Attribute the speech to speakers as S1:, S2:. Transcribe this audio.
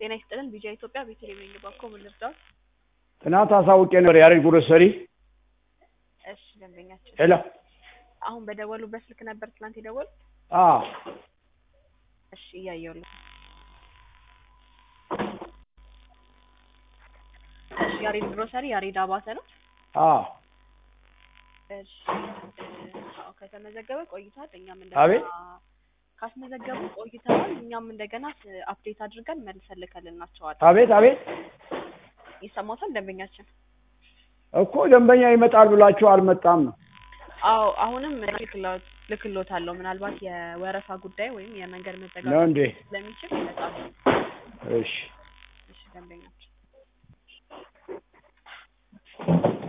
S1: ጤና ይስጥልን ቢጃ ኢትዮጵያ ቤተልሔም ነኝ ባኮ ምን ልርዳዎት?
S2: ትናንት አሳውቄ ነበር ያሬድ ግሮሰሪ።
S1: እሺ ደንበኛችን
S2: ሄሎ
S1: አሁን በደወሉበት ስልክ ነበር ትናንት የደወሉት?
S2: አዎ
S1: እሺ እያየሁልህ እሺ ያሬድ ግሮሰሪ ያሬድ አባተ ነው?
S2: አዎ
S1: እሺ አዎ ከተመዘገበ ቆይቷል። እኛም
S2: አቤት?
S1: እንደገና ካስመዘገቡ ቆይተዋል። እኛም እንደገና አፕዴት አድርገን መልሰን ልከልናቸዋለን።
S2: አቤት አቤት
S1: ይሰማታል ደንበኛችን?
S2: እኮ ደንበኛ ይመጣል ብላችሁ አልመጣም ነው።
S1: አዎ አሁንም ልክሎት ልክሎታለሁ። ምናልባት የወረፋ ጉዳይ ወይም የመንገድ
S2: ነው
S1: መዘጋጋት
S2: እንዴ?
S1: ስለሚችል ይመጣሉ።
S2: እሺ
S1: እሺ ደንበኛችን